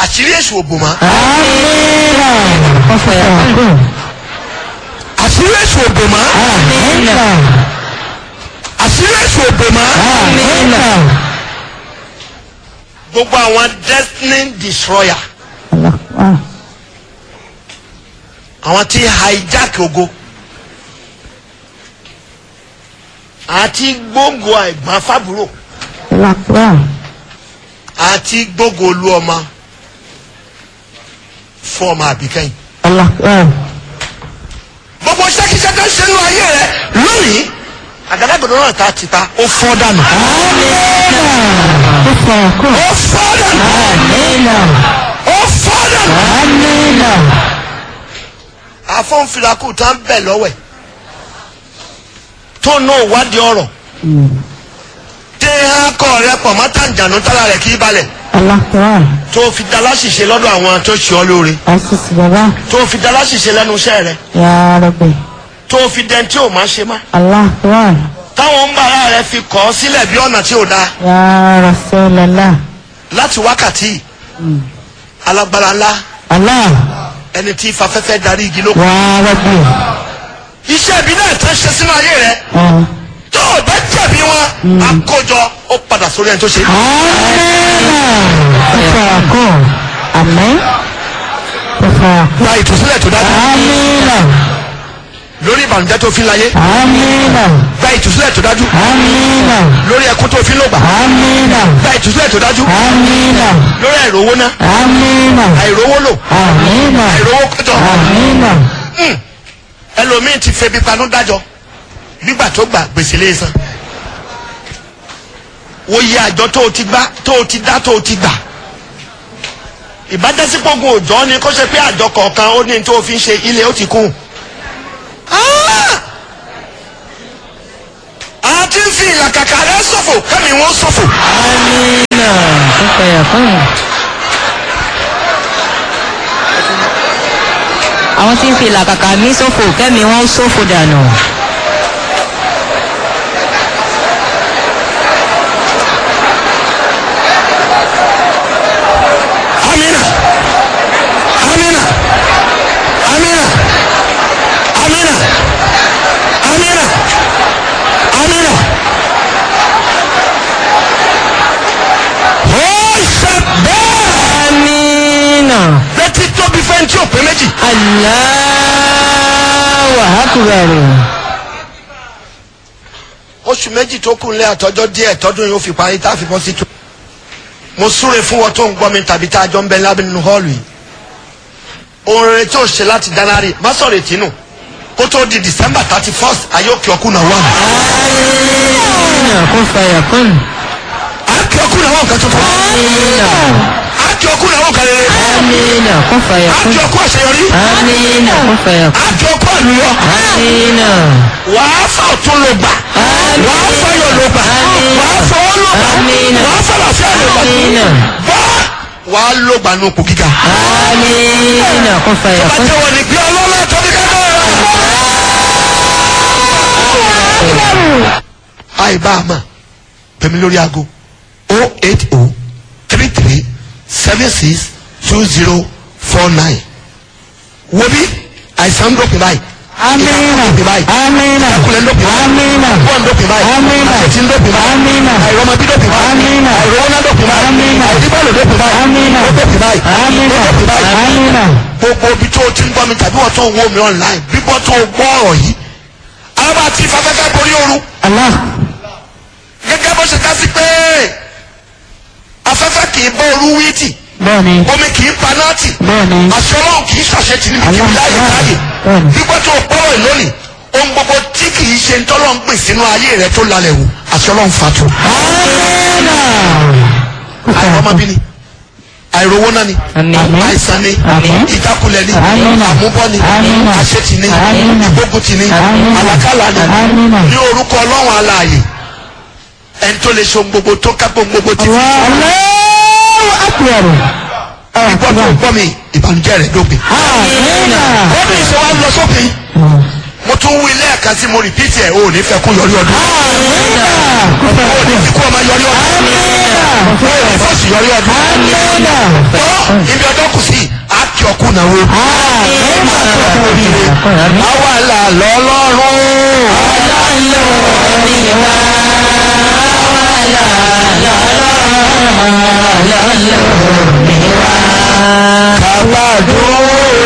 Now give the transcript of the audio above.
àṣírí èṣù òbò mọ́ Amina. Kun fayakun. àṣírí èṣù òbò mọ́ Amina. àṣírí èṣù òbò mọ́ Amina. gbogbo àwọn destiny destroyer Allah. Ah. àwọn tí hijack ogo àti gbógo àìgbọ́n fábúrò Allah. Ah. àti gbógo olú ọmọ fún ọmọ àbíkẹ́yìn. Allah. Ah. gbogbo ṣẹ́kíṣẹ́ tó ń ṣe nínú ayé rẹ lónìí àgádágodo náà ta ti ta ó fọ́ dànù. Kun fayakun. ó fọ́ dànù. Amina. ó fọ́ dànù. Amina. àfọ̀nfirakù tá ń bẹ̀ lọ́wẹ̀ tó ná òwádìí ọ̀rọ̀ tẹ akọ rẹ pọ̀ mọ́tàǹjànú tára rẹ̀ kì í balẹ̀ Allah. Ah. tó fi da láṣìṣe lọ́dọ̀ àwọn tó ṣe ọ́ lóore Asisi baba. tó fi da láṣìṣe lẹ́nu iṣẹ́ rẹ Ya Rabbi. tó fi dẹ́n tí ò máa ṣe má Allah. Ah. táwọn ń bára rẹ fi kọ́ ọ sílẹ̀ bí ọ̀nà tí ò dáa Ya Rasulallah. láti wákàtí alágbára ńlá Allah. ẹni tí fafẹ́fẹ́ darí igi lóko Ya Rabbi. iṣẹ́ ibi náà tán ṣe sínú ayé rẹ Ah. tó o bá jẹ̀bi wọn àkójọ ó padà sórí ẹni tó ṣe. Amina. Kun fayakun. Amen. Kun fayakun. gba ìtúsílẹ̀ tó dájú Amina. lórí ìbànújẹ́ tó fi láyé Amina. gba ìtúsílẹ̀ tó dájú Amina. lórí ẹkún tó fi lògbà Amina. gba ìtúsílẹ̀ tó dájú Amina. lórí àìrówó ná Amina. àìrówó lò Amina. àìrówó kọjọ Amina. Hmm. ẹlòmíín ti febi panú dájọ nígbà tó gbà gbèsè lè san wo yí àjọ tó o ti gbá tó o ti dá tó o ti gbà ìbájẹ́sípògùn òjọ́ ni kó ṣe pé àjọ kọ̀ọ̀kan ó ní tó o fi ń ṣe ilé ó ti kún. Ah! a ti ń fi ìlàkàkà rẹ ṣòfò kẹ́mi wọ́n ṣòfò. Amina. Kun fayakun. Àwọn tí ń fi làkàkà mí ṣòfò kẹ́mi wọ́n ṣòfò dànù. amina amina amina amina amina amina ó ṣe bẹ́ẹ̀ Amina. létí tóbi fẹ́ tí ò pé méjì Allahu Akbar. oṣù méjì tó kù nílé àtọ́jọ́ díẹ̀ tọ́dún yóò fi parí tá a fi bọ́ sí tó mo súre fún wọn tó ń gbọ́ mi tàbí tá a jọ ń bẹ lábẹ́ nínú họ́ọ̀lù yìí ohun rere tí o ṣe láti January má sọ̀rọ̀ ètínú kó tó di December thirty first ayé òkè ọkùn náà wà. Amina. Kun fayakun. àkè ọkùn náà wà nǹkan tuntun Amina. àkè ọkùn náà wà nǹkan rere Amina. Kun fayakun. àkè ọkùn àṣeyọrí Amina. Kun fayakun. àkè ọkùn àlùyọ Amina. wàá fà ọ̀tún ló gbà wàá fà yọ̀ ló gbà wàá fà ọ́ ló gbà Amina. wàá fà làfíà ló gbà Amina. wàá wàá ló gbà nù kù gíga. Amina. Kun fayakun. Bàtẹ́ wọ̀ ní gbé ọlọ́lá tó ní kẹ́kẹ́ rẹ̀. Àìbá a mọ̀ pẹ̀mí lórí aago o eight o three three seven six two zero four nine. Wo bí àìsàn ń dópin báyìí. Amina. Ìdópin báyìí. Amina. Ìdákulẹ̀ ń dópin báyìí. Amina. Bọ́ọ̀ ń dópin báyìí. Amina. Àṣetì ń dópin báyìí. Amina. Àìrọ́mọbí dópin báyìí. Amina. Àìrọ́wọ́ná dópin báyìí. Amina. Àìdíbọ̀lù dópin báyìí. Amina. Ó dópin báyìí. Amina. Ó dópin báyìí Amina. gbogbo ibi tó o ti ń gbọ́ mi tàbí wọ́n tó ń wo mi online bíbọ́ tó o gbọ́ ọ̀rọ̀ yìí àwọn àti ìfafẹ́fẹ́ borí ooru Allah. gẹ́gẹ́ bó ṣe ká sí pé afẹ́fẹ́ kì í bọ́ ooru wíìtì Bẹ́ẹ̀ni. omi kì í panáàtì Bẹ́ẹ̀ni. àṣọ ọlọ́run kì í ṣàṣetì níbi kí Allah. láyé láyé Bẹ́ẹ̀ni. bíbọ́ tó o gbọ́rọ̀ yìí lónìí ohun gbogbo tí kì í ṣe ntọ́lọ́ ń gbìn sínú ayé rẹ tó lálẹ́ wò àṣọ ọlọ́run fatu Amina. àìrọ́mọbí ni àìrówó náà ni Àmín. àìsàn ni Àmín. ìjákulẹ̀ ni Àmín. àmúbọ́ ni Àmín. àṣetì ni Àmín. ìgbógunti ni Àmín. àlàkálà ni Àmín. ní orúkọ ọlọ́run alààyè ẹni tó lè ṣe ohun gbogbo tó ká ohun gbogbo ti fi Allahu Akbar. gbọ́ tó gbọ́ mi ìbànújẹ́ rẹ̀ dópin. Amina. ó ní ìṣe wa lọ sópin mo tún wí lẹ́ẹ̀kan sí mo rìpítì ẹ̀ o ò ní fẹ́ kó yọrí ọdún Amina. o ò ní fi kó ọmọ yọrí ọdún o ò ní fọ́ọ̀sì àṣeyọrí ọdún. Tọ́ ibi ọjọ́ kù sí a kì ọ́ kú náwó. Àwa là lọ́lọ́run.